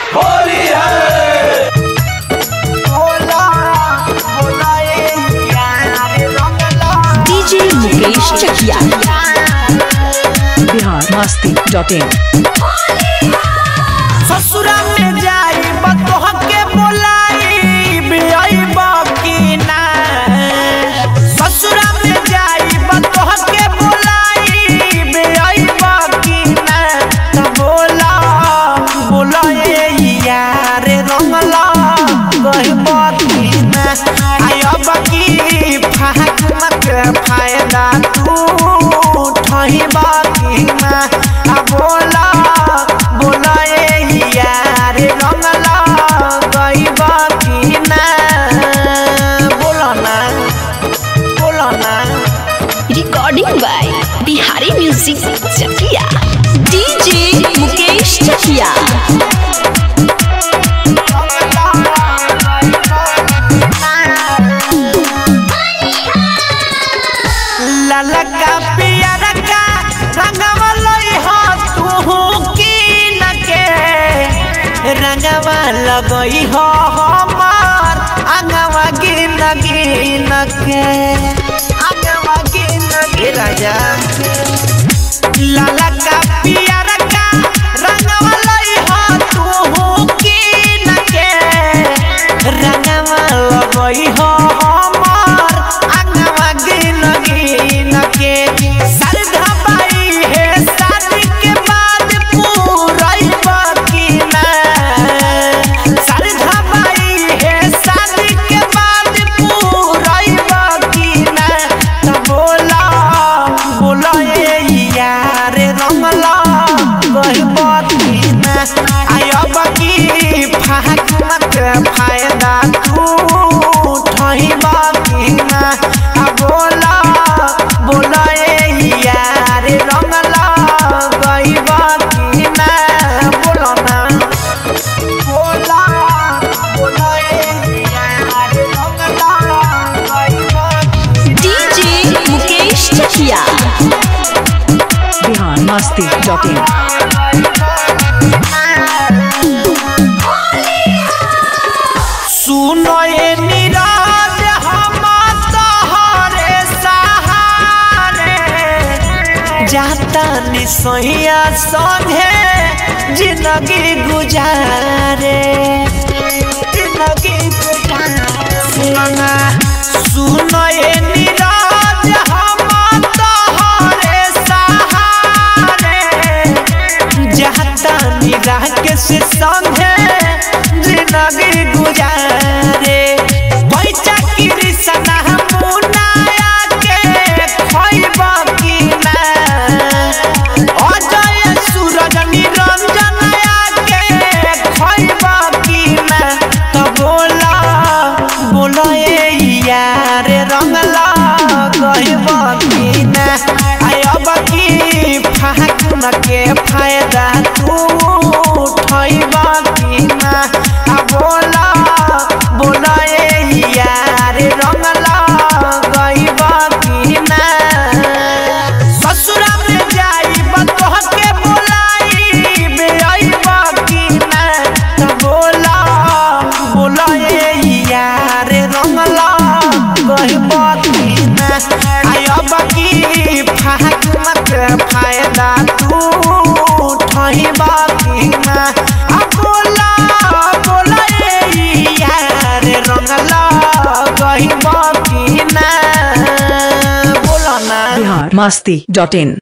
होली है DJ Mukesh Chakia Bihar Masti dot in ससुरा में जाई बतोह के बोलाई बियाई बाकी ना ससुरा में जाई बतोह के बोलाई बियाई बाकी ना त बोला बोला ए यार रंगला गई बाकी ना आयो बाकी फाक मत फायदा तू ठही बाकी ना आ बोला बोला ए यार रंगला गई बाकी ना बोला ना बोला ना recording by Bihari music Chakia DJ Mukesh Chakia ललका पियरा का रंगवा लई हो तू की न के रंगवा लगई हो हमार अंगवा गिन गिन के अंगवा गिन के राजा ललका पियरा का रंगवा लई हो तू की न के रंगवा लगई हो हमार अंगवा गिन गिन के सरधा बाई है शादी के बाद पूरई बाकी ना सरधा बाई है शादी के बाद पूरई बाकी ना त बोला बोला ए यार रंगला गई बाकी ना आयो बाकी फाक मत फायदा तू ठही बाकी ना आ बोला बोला ए यार रंगला गई बाकी ना बोला ना बोला बोला ए यार रंगला गई बाकी DJ Mukesh Chakia Bihar Masti dot in सुनो ये निराज हम तोहरे सहारे जाता निसैया संगे जिंदगी गुजारे जिंदगी गुजारे सुनो ये निराज हम तोहरे सहारे जाता निगाह के से संगे जिंदगी गुजारे पैसा की रिसना मुनाया के खइबा की ना अजय सूरज निरंजन के खइबा की ना तो बोला बोला ए यार रंगला गइबा की ना आयब की फाक न के फायदा तू उठइबा की ना आ बोला बोला ए यार रंगला गइबा की ना ससुरा में जाई बतोह के बोलाई बेई बाकी ना त बोला बोला ए यार रंगला गई बाकी ना आयो बाकी फाक मत फायदा तू ठही बाकी ना आ बोला बोला ए यार रंगला गई बाकी ना बोला ना बिहार मस्ती डॉट इन